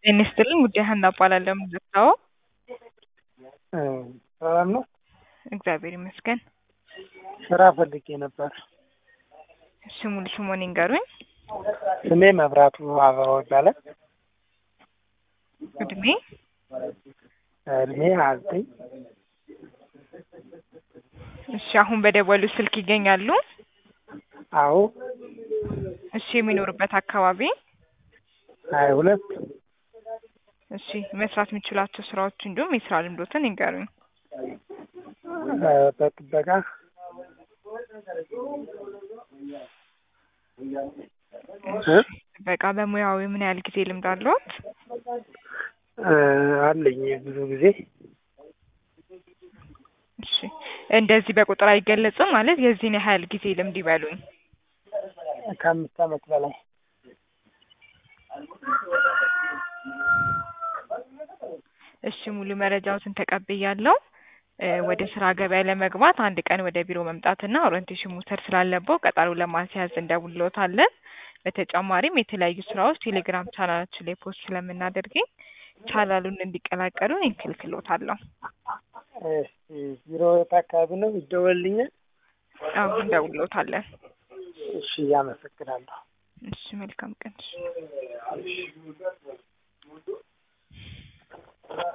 ጤና ይስጥልኝ ጉዳይ ሀና እባላለሁ። የምዘግታው ሰላም ነው። እግዚአብሔር ይመስገን። ስራ ፈልጌ ነበር። ስሙን ስሙን ይንገሩኝ። ስሜ መብራቱ አበባው ይባላል። እድሜ እድሜ ሀያ ዘጠኝ እሺ፣ አሁን በደወሉ ስልክ ይገኛሉ? አዎ እሺ፣ የሚኖሩበት አካባቢ? ሀያ ሁለት እሺ፣ መስራት የሚችሏቸው ስራዎች እንዲሁም የስራ ልምዶትን ይንገሩኝ። በጥበቃ እሺ፣ ጥበቃ በሙያዊ ምን ያህል ጊዜ ልምድ አለዎት? አለኝ ብዙ ጊዜ እሺ፣ እንደዚህ በቁጥር አይገለጽም ማለት የዚህን ያህል ጊዜ ልምድ ይበሉኝ። ከአምስት ዓመት በላይ እሺ፣ ሙሉ መረጃዎትን ተቀብያለሁ። ወደ ስራ ገበያ ለመግባት አንድ ቀን ወደ ቢሮ መምጣትና ኦሪንቴሽን መውሰድ ስላለበው ቀጠሮ ለማስያዝ እንደውልዎታለን። በተጨማሪም የተለያዩ ስራዎች ቴሌግራም ቻናላችን ላይ ፖስት ስለምናደርገኝ ቻናሉን እንዲቀላቀሉ እንክልክሎታለሁ። እሺ፣ ቢሮ የት አካባቢ ነው? ይደወልልኛል? አዎ እንደውልዎታለን። እሺ፣ አመሰግናለሁ። እሺ፣ መልካም ቀን።